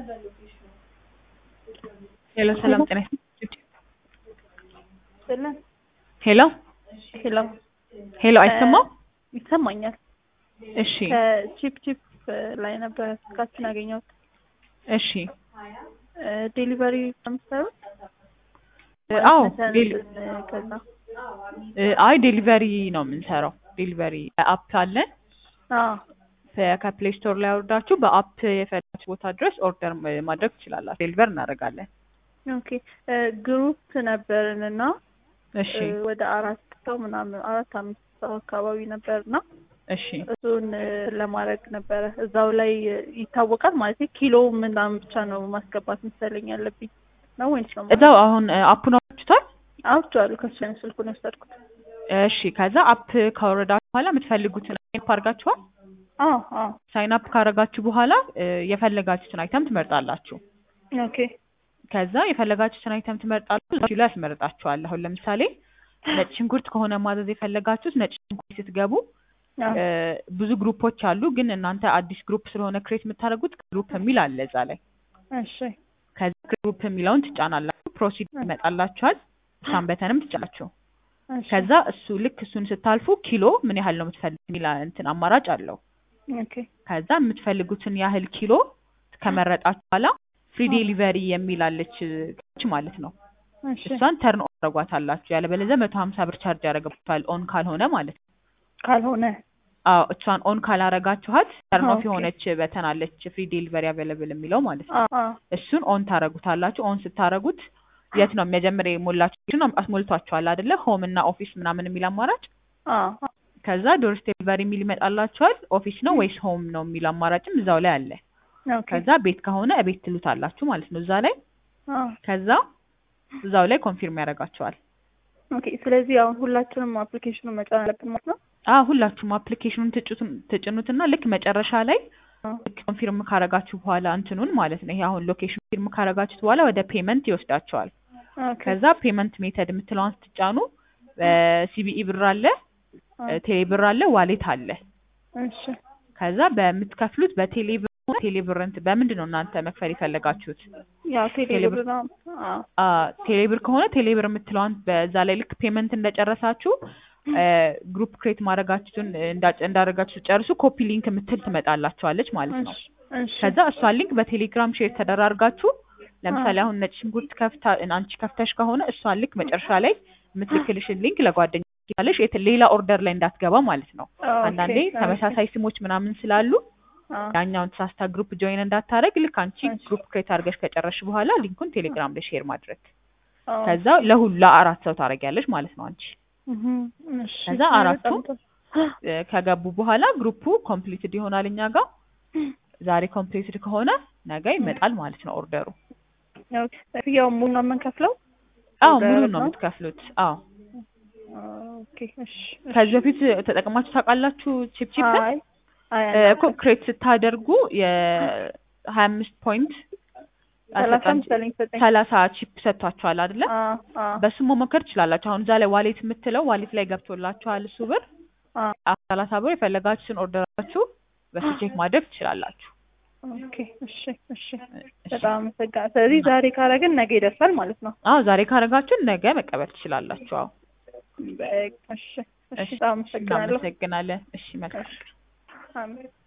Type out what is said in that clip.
ሄሎ ሰላም ጤና ይስጥልኝ። ስለን ሄሎ ሄሎ ሄሎ አይሰማም? ይሰማኛል። እሺ ከቺፕ ቺፕ ላይ ነበረ ስልካችን ያገኘሁት። እሺ ዴሊቨሪ የምትሰሩት? አዎ መተን ዴሊ- ከዛ እ፣ አይ ዴሊቨሪ ነው የምንሰራው። ዴሊቨሪ አፕ አለን። አዎ ከፕሌይ ስቶር ላይ አውርዳችሁ በአፕ የፈለጋችሁ ቦታ ድረስ ኦርደር ማድረግ ትችላላችሁ። ዴሊቨር እናደርጋለን። ኦኬ ግሩፕ ነበርን እና እሺ እ፣ ወደ አራት ሰው ምናምን አራት አምስት ሰው አካባቢ ነበርና እሺ እሱን እ፣ ለማድረግ ነበረ እዛው ላይ እ፣ ይታወቃል ማለት ኪሎ ምናምን ብቻ ነው ማስገባት መሰለኝ ያለብኝ ነው ወይንስ ነው እዛው አሁን እ፣ አፑን አውርዳችሁታል? አውጥቼዋለሁ ከሱ አይነት ስልኩን የወሰድኩት እሺ ከዛ አፕ ካወረዳችሁ በኋላ የምትፈልጉትን አይነት አድርጋችኋል። አዎ አዎ ሳይን አፕ ካረጋችሁ በኋላ እ፣ የፈለጋችሁትን አይተም ትመርጣላችሁ። ኦኬ ከዛ የፈለጋችሁትን አይተም ትመርጣላችሁ። እዛችሁ ላይ ያስመርጣችኋል። አሁን ለምሳሌ ነጭ ሽንኩርት ከሆነ ማዘዝ የፈለጋችሁት ነጭ ሽንኩርት ስትገቡ አዎ እ፣ ብዙ ግሩፖች አሉ። ግን እናንተ አዲስ ግሩፕ ስለሆነ ክሬት የምታደርጉት ግሩፕ የሚል አለ እዛ ላይ። እሺ ከዚ ግሩፕ የሚለውን ትጫናላችሁ። ፕሮሲድ ይመጣላችኋል። እሷን በተንም ትጫናችሁ። እሺ ከዛ እሱ ልክ እሱን ስታልፉ ኪሎ ምን ያህል ነው የምትፈልጉት የሚል እንትን አማራጭ አለው። ኦኬ ከዛ የምትፈልጉትን ያህል ኪሎ ከመረጣችሁ በኋላ ፍሪ ዴሊቨሪ የሚል አለች ከች ማለት ነው። እሺ እሷን ተርን ኦን ታደርጓታላችሁ። ያለበለዚያ መቶ ሀምሳ ብር ቻርጅ ያደርግባችኋል ኦን ካልሆነ ማለት ነው። ካልሆነ አዎ እሷን ኦን ካላረጋችኋት ተርን ኦፍ ኦኬ። የሆነች በተን አለች ፍሪ ዴሊቨሪ አቬለብል የሚለው ማለት ነው። አዎ አዎ እሱን ኦን ታረጉታላችሁ። ኦን ስታረጉት የት ነው መጀመሪያ የሞላችሁ አስሞልቷችኋል አይደለ? ሆም እና ኦፊስ ምናምን የሚል አማራጭ አዎ ከዛ ዶር ዴሊቨሪ የሚል ይመጣላችኋል። ኦፊስ ነው ወይስ ሆም ነው የሚል አማራጭም እዛው ላይ አለ። ኦኬ ከዛ ቤት ከሆነ እቤት ትሉታላችሁ ማለት ነው እዛ ላይ። አዎ ከዛ እዛው ላይ ኮንፊርም ያደርጋቸዋል። ኦኬ ስለዚህ አሁን ሁላችንም አፕሊኬሽኑን መጫን አለብን ማለት ነው አዎ ሁላችሁም አፕሊኬሽኑን ትጭቱን- ትጭኑትና ልክ መጨረሻ ላይ አዎ ልክ ኮንፊርም ካረጋችሁ በኋላ እንትኑን ማለት ነው ይሄ አሁን ሎኬሽን ኮንፊርም ካረጋችሁት በኋላ ወደ ፔመንት ይወስዳቸዋል። ኦኬ ከዛ ፔመንት ሜተድ የምትለዋን ስትጫኑ ሲቢኢ ብር አለ፣ አዎ ቴሌ ብር አለ፣ ዋሌት አለ። እሺ ከዛ በምትከፍሉት በቴሌ ብር ቴሌ ብር እንትን በምንድን ነው እናንተ መክፈል የፈለጋችሁት? ያው ቴሌ ቴሌ ብር ብር። ነው አዎ አ ቴሌ ብር ከሆነ ቴሌ ብር የምትለዋን በዛ ላይ ልክ ፔመንት እንደጨረሳችሁ ግሩፕ ክሬት ማድረጋችሁን እንዳ- እንዳደረጋችሁ ጨርሱ ኮፒ ሊንክ የምትል ትመጣላችኋለች ማለት ነው። እሺ እሺ ከዛ እሷን ሊንክ በቴሌግራም ሼር ተደራርጋችሁ ለምሳሌ አሁን ነጭ ሽንኩርት ከፍታ አንቺ ከፍተሽ ከሆነ እሷን ልክ መጨረሻ ላይ የምትልክልሽን ሊንክ ለጓደኛ ያለሽ ሌላ ኦርደር ላይ እንዳትገባ ማለት ነው። ኦኬ፣ አንዳንዴ ኦኬ። ተመሳሳይ ስሞች ምናምን ስላሉ አዎ ያኛውን ተሳስታ ግሩፕ ጆይን እንዳታረግ ልክ አንቺ እሺ። ግሩፕ ክሬት አድርገሽ ከጨረስሽ በኋላ ሊንኩን ቴሌግራም ላይ ሼር ማድረግ አዎ ከዛ ለሁሉ ለአራት ሰው ታደርጊያለሽ ማለት ነው አንቺ እህ እሺ ከዛ አራቱ በጣም ጥሩ። እ፣ ከገቡ በኋላ ግሩፑ ኮምፕሊትድ ይሆናል እኛ ጋር ዛሬ ኮምፕሊትድ ከሆነ ነገ ይመጣል ማለት ነው ኦርደሩ ኦኬ ክፍያው ሙሉ ነው የምንከፍለው አዎ ኦርደር ሙሉ ነው ነው? የምትከፍሉት አዎ ኦኬ እሺ ከዚህ በፊት ተጠቅማችሁ ታውቃላችሁ ቺፕ ቺፕ አይ አይ እኮ ክሬት ስታደርጉ የሀያ አምስት ፖይንት ሰላሳ መሰለኝ ሰጠኝ ሰላሳ ቺፕ ሰጥቷችኋል አይደለ አዎ አዎ በሱ መሞከር ትችላላችሁ አሁን እዛ ላይ ዋሌት የምትለው ዋሌት ላይ ገብቶላችኋል እሱ ብር አዎ ሰላሳ ብር የፈለጋችሁትን ኦርደራችሁ በሱ ቼክ ማድረግ ትችላላችሁ ኦኬ እሺ እሺ በጣም አመሰግናለሁ። ስለዚህ ዛሬ ካረግን ነገ ይደርሳል ማለት ነው። አዎ ዛሬ ካረጋችሁ ነገ መቀበል ትችላላችሁ አዎ በቃ እሺ እሺ በጣም አመሰግናለሁ። እናመሰግናለን እሺ መልካም አሜን